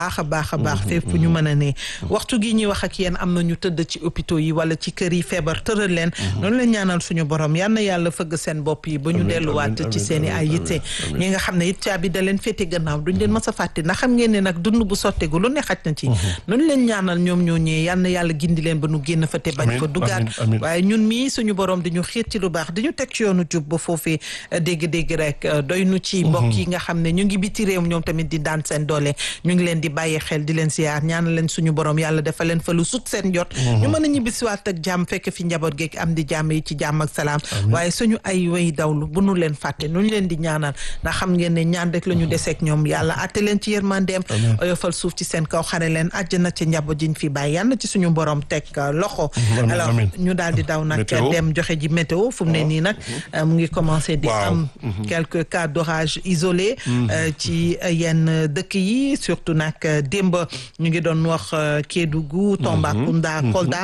baax a baax a baax fépp fu ñu mën a ne waxtu gi ñuy wax ak yéen am na ñu tëdd ci hôpitaux yi wala ci kër yi feebar tëral leen noonu leen ñaanal suñu borom yal na yàlla fëgg seen bopp yi ba ñu delluwaat ci seen i ay yitte ñi nga xam ne it caabi da leen féete gannaaw duñ leen mës a fàtte ndax xam ngeen ne nag dund bu sottegu lu ne xaj na ci noonu leen ñaanal ñoom ñoo ñëwee yal na yàlla gindi leen ba nu génn fa te bañ fa dugaat waaye ñun mii suñu borom di ñu xiir ci lu baax di ñu teg ci yoonu jub ba foofee dégg-dégg rek doy nu ci mbokk yi nga xam ne ñu ngi biti réew ñoom tamit di daan seen doole ñu ngi leen di bàyyi xel di leen siyaar ñaanal leen suñu borom yàlla dafa leen fa lu sut seen jot ñu mën a ñibbisiwaat ak jàmm fekk fi njaboot geeg am di jàmm yi ci jàmm ak salaam waaye suñu ay way dawlu bu nu leen fàtte nu ñu leen di ñaanal ndax xam ngeen ne ñaan rek la ñu deseeg ñoom yàlla atte leen ci yërmandeem oyofal suuf ci seen kaw xare leen àjjana ci njaboot jiñ fi bàyyi yàlla ci suñu borom teg loxo alors ñu daal di daw nag dem joxe ji météo fu mu ne nii nag mu ngi commencé di am quelques cas d'orage isolés ci yenn dëkk yi surtout nag démb ñu ngi doon wax Kédougou Tambacounda Kolda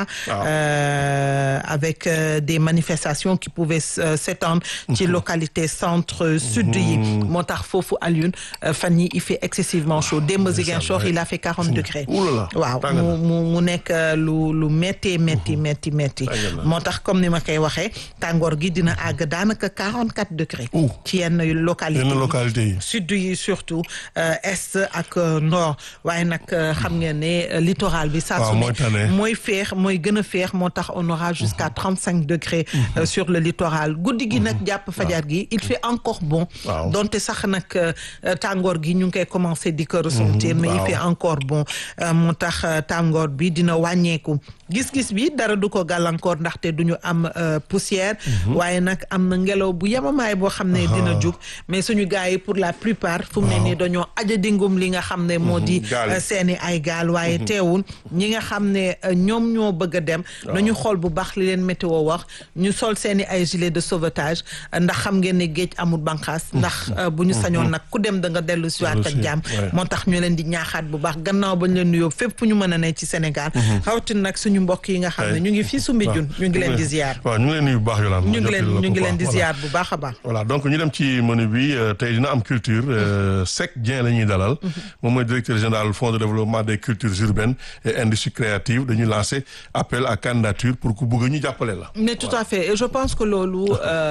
avec des manifestations qui pouvaient s'étendre ci localité centre sud yi moo tax foofu Alioune fan yi il fait excessivement chaud démb Ziguinchor il a fait quarante degrés waaw mu mu mu nekk lu lu métti métti métti métti moo tax comme ni ma koy waxee tàngoor gi dina àgg daanaka quarante quatre degrés ci yenn localité yi sud yi surtout est ak nord waaye nag xam ngeen ne littoral bi saa su ne mooy féex mooy gën a féex moo tax on aura jusqu'à trente cinq degrés sur le littoral guddi gi nag jàpp fajar gi il fait encore bon donte sax nag tàngoor gi ñu ngi koy commencer di ko ressentir mais il fait encore bon moo tax tàngoor bi dina wàññeeku gis-gis bi dara du ko gàllankoor ndaxte du ñu am poussière waaye nag am na ngelaw bu yemamaay boo xam ne dina jug mais suñu gars yi pour la plupart fu mu ne nii dañoo aja dingum li nga xam ne moo di seeni ay gaal waaye teewul ñi nga xam ne ñoom ñoo bëgg a dem nañu xool bu baax li leen météo wax ñu sol seeni ay gilet de sauvetage ndax xam ngeen ne géej amul banqaas ndax bu ñu sañoon nag ku dem da nga dellu si waat ak jàmm moo tax ñu leen di ñaaxaat bu baax gannaaw bañ leen nuyoo fépp fu ñu mën a ne ci Sénégal rawatina nag suñu mbokk yi nga xam ne ñu ngi fii Soumbédioune ñu ngi leen di ziar waaw ñu ngi leen nuyu bu baax Yolande ñu ngi leen ñu ngi leen di ziar bu baax a baax voilà donc ñu dem ci menu bi tey dina am culture Seck Dieng la ñuy dalal moom mooy directeur général fonds de développement des cultures urbaines et industries créatives dañuy lancer appel à candidature pour ku bëgg ñu jàppale la mais tout à fait et je pense que loolu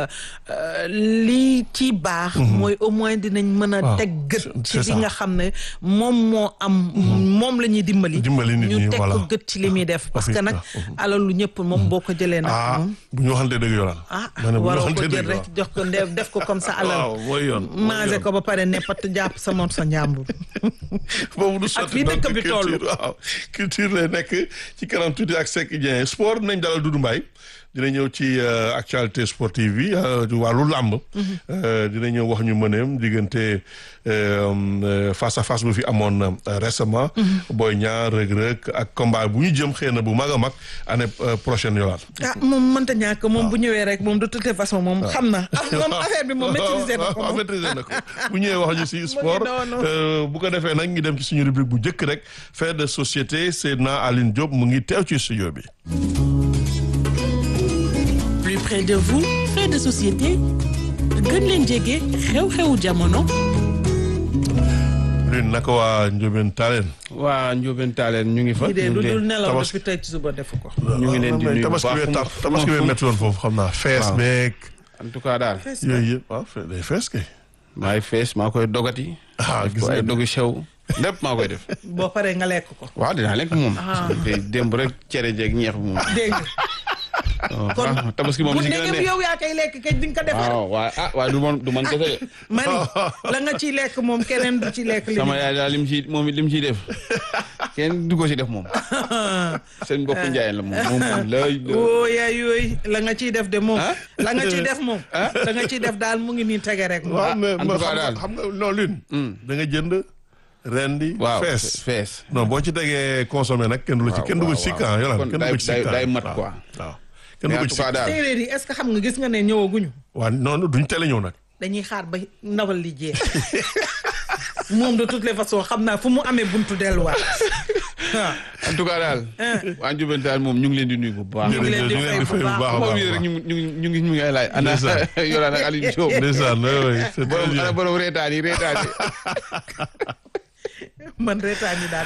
lii ci baax mooy au moins dinañ mën a teg gët ci li nga xam ne moom moo am moom la ñuy dimbali ñu teg ko gët ci li muy def parce que nag alalu ñëpp moom boo ko jëlee nag moom bu ñu waxante dëgg yoonal ah waroo ko jël rek jox ko def ko comme ça alal mooy yoon maase ko ba pare ne pat jàpp sa moom sa njàmbur boobu du sotti ak fii dëkk bi toll waaw culture lay nekk ci kanam tuuti ak Seck Dieng sport nañ dalal Doudou Mbaye dina ñëw ci actualité sportive bi wàllu làmb dina ñëw wax ñu mëneem diggante face à face bu fi amoon récemment Boy Niang Reug Reug ak combat bu ñu jëm xëy na bu mag a mag année prochaine yowaat ah moom mënta ñàkk moom bu ñëwee rek moom de toute façon moom xam na moom affaire bi moom maîtriser na ko maîtriser na ko bu ñëwee wax ñu si sport bu ko defee nag ñu dem ci suñu rubrique bu njëkk rek fait de société Seydina Aline Diop mu ngi teew ci studio bi plus près de vous fait de société gën leen jege xew-xewu jamono. lune naka waa Ndiobène Talen. waa Ndiobène Talen ñu ngi fa. ñu ngi lu dul nelaw depuis tey ci suba defu ko. ñu ngi leen di nuyu bu baax tabaski bee métti woon foofu xam naa fees beeg. en tout cas daal. yooyu yëpp waaw day fees kay. maay fees maa koy dogati. ah gis ko ay dogu sew. lépp maa koy def. boo paree nga lekk ko. waaw dinaa lekk moom. te démb rek cere jeeg ñeex bi moom. dégg nga. kon tabaski moom si gën a bu yow yaa koy lekk kay di nga ko defar. waaw waaye ah waaye du man du man kese de. mani la nga ciy lekk moom keneen du ci lekk. li sama yaay daal lim ci moom lim ciy def kenn du ko ci def moom. seen mbokk njaayeen la moom moom lay. woo yaay yooyu la nga ciy def de moom. la nga ciy def moom. la nga ciy def daal mu ngi nii tege rek. waaw mais en tout cas daal xam nga non lune. da nga jënd. rendi waaw fees fees. non boo ci tegee consommé nag kenn du la ci kenn du ko ci sikk ah yolaan kenn du ko ci sikk day mat quoi. waaw kenn du ko ci sikk daal séeréer yi est-ce que xam nga gis nga ne ñëwaguñu. waaw non duñ teel a ñëw nag. dañuy xaar ba ndawal li jeex moom de toutes les façons xam naa fu mu amee buntu delluwaat waaw. en tout cas daal. waa Ndiobène Talen moom ñu ngi leen di nuyu bu baax. ñu ngi leen di fay bu baax a moom rek ñu ngi ñu ngi ñu ngi ay laaj. ana Yolaan ak Aliou Diop. ndeysaan oui c'est borom ana borom reetaan yi reetaan yi. man reetaan yi daal